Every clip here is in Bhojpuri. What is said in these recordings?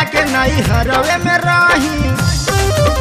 आके नहीं हरवे में राही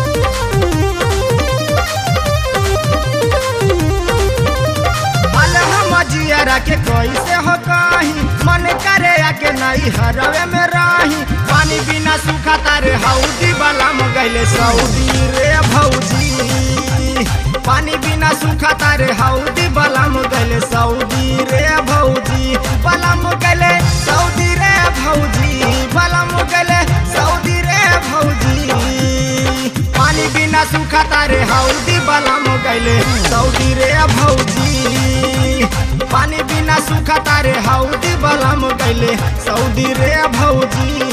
हाल हम जियरा के कैसे हो कहीं मन करे आके नहीं हरवे में राही पानी बिना सूखा तारे हौदी वाला गैले सऊदी रे भौजी पानी बिना सूखा तारे हौदी बलम गैले सऊदी रे भौजी बलम गैले सऊदी रे भौजी बलम गैले सऊदी रे भौजी पानी बिना सूखा तारे हौदी बलम गैले सऊदी रे भौजी पानी बिना सूखा तारे हौदी बलम गैले सऊदी रे भौजी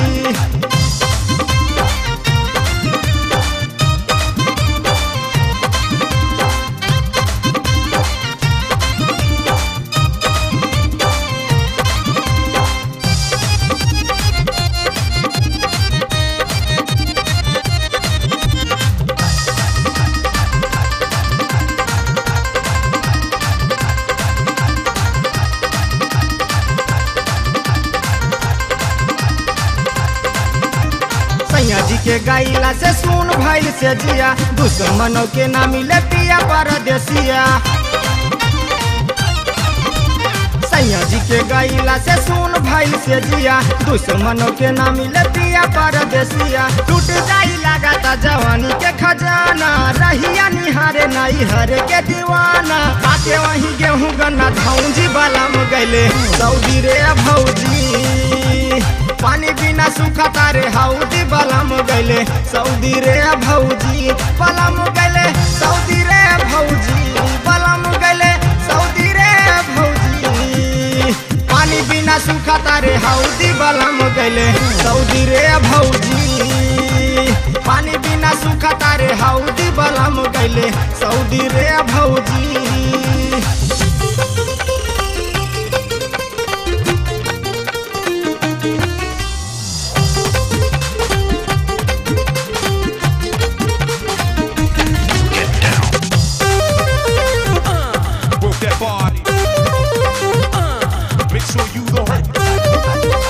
सैया जी के गैला से सुन भइल से जिया दुश्मनों के ना मिले पिया परदेसिया सैया जी के गैला से सुन भइल से जिया दुश्मनों के ना मिले पिया परदेसिया टूट जाई लगाता जवानी के खजाना रहिया निहारे नहीं हरे के दीवाना आके वही गेहूं गन्ना धौजी बलम गैले सऊदी रे भौजी पानी बिना सूखा तारे हौदी बलम गैले सऊदी रे भौजी बलम गैले सऊदी रे भौजी बलम गैले सऊदी रे भौजी पानी बिना सूखा तारे हौदी बलम गैले सऊदी रे भौजी पानी बिना सूखा तारे हौदी बलम गैले सऊदी रे भौजी Work that body. Uh, make sure you the hoe.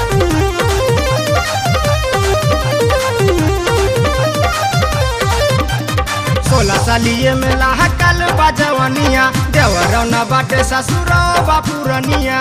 सोलह सालिए में लाहकल बजवनिया देवरौना बाटे ससुरो बापुरनिया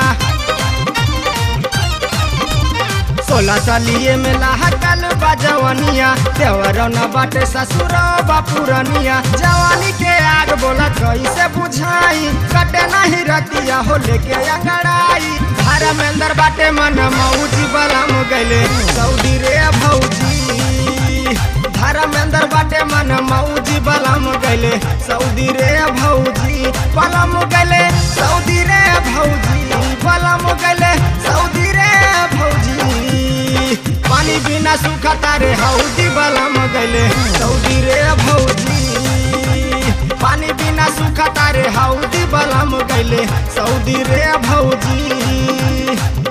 सोलह सालिए में लाहकल बजवनिया देवरौना बाटे ससुरो बापुरनिया जवानी के आग बोला कैसे बुझाई कटे नहीं रतिया हो लेके अंगड़ाई घर में अंदर बाटे मन मौजी बलम गैले सऊदी रे भौजी धर्मेंद्र बाटे मन मौजी बलम गैले सऊदी रे भौजी बलम गैले सऊदी रे भौजी बलम गैले सऊदी रे भौजी पानी बिना सूखा तारे हौदी बलम गैले सऊदी रे भौजी पानी बिना सूखा तारे हौदी बलम गैले सऊदी रे भौजी